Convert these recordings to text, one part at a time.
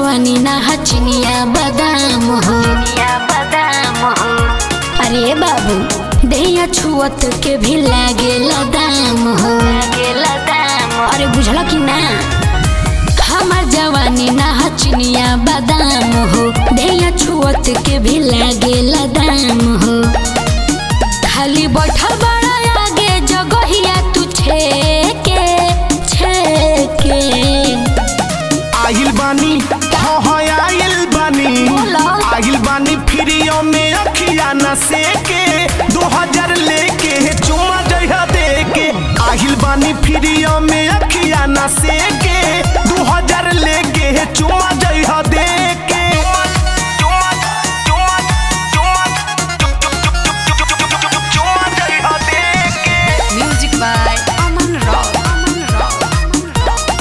जवानी ना हचनिया बादाम हो बादाम हो अरे बाबू दैया छुअत के भी लागे दाम हो अरे बुझला कि ना हमार जवानी ना हचनिया बादाम हो दैया छुअत के भी लागे दाम हो खाली बैठल बड़ा आगे जगहिया तू छेके छेके आइल बानी हाँ हाँ आइल बानी बोलो। आइल बानी फ्रीओ में अखिया न सेके दो हजार लेके चुमा जइहा देके आइल बानी फ्रीओ में अखिया न सेके दो हजार लेके चुमा जइहा देके चुमा जइहा देके Music by Aman Rao. Aman Rao.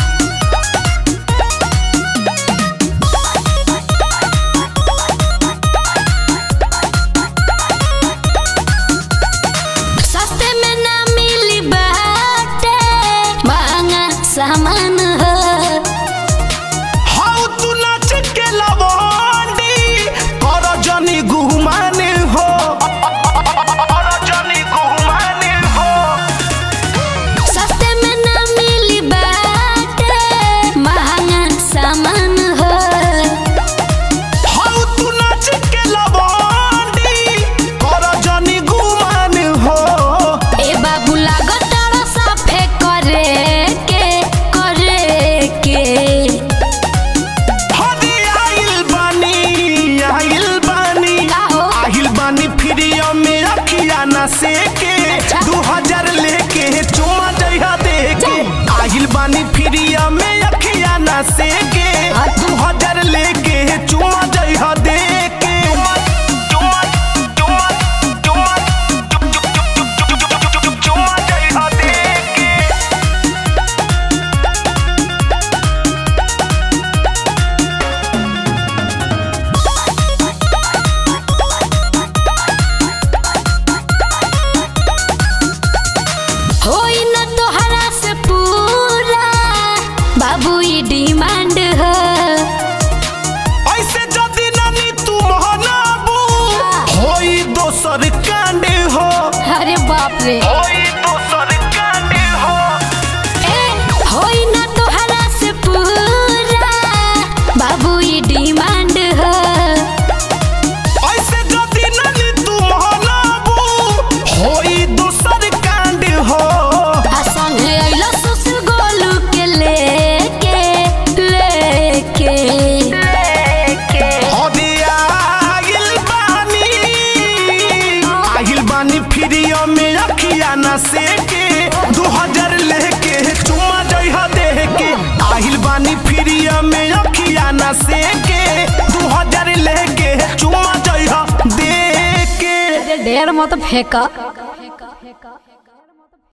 सस्ते में ना मिली बाटे महंगा सामान हो हाउ तू नाच के लवंडी कर जनी गुमाने हो कर जनी गुमाने हो सस्ते में ना मिली बाटे महंगा सामान हो हाउ तू नाच के लवंडी कर जनी गुमाने हो ए बाबू लागत तारा साफे करे के करे के हदी आइल बानी आइल बानी का हो? आइल बानी फ्रीओ में अखिया न सेके अच्छा। दू हजार लेके चुमा जइहा देके आइल बानी फ्रीओ में अखिया न सेके दू हजार लेके चुमा जइहा देके चुमा चुमा चुमा चुमा जइहा देके होई न तोहरा से पूरा बाबू ई डिमांड हो ऐसे जदि नानी तू महनाबू होई दोसर कांड हो अरे बाप रे होई दोसर कांड हो ए होई न तोहरा से पूरा बाबू ई डिमांड हो ऐसे जदि नानी तू महनाबू होई दोसर कांड हो आ संगे अइलो सुसु गोलू के लेके लेके लेके हदे आगिल बानी आगिल बानी फ्रीओ में अखिया न सेके दू हजार लेके चुमा जइहा देके आगिल बानी फ्रीओ में अखिया न सेके दू हजार लेके चुमा जइहा देके ढेर मत फेंका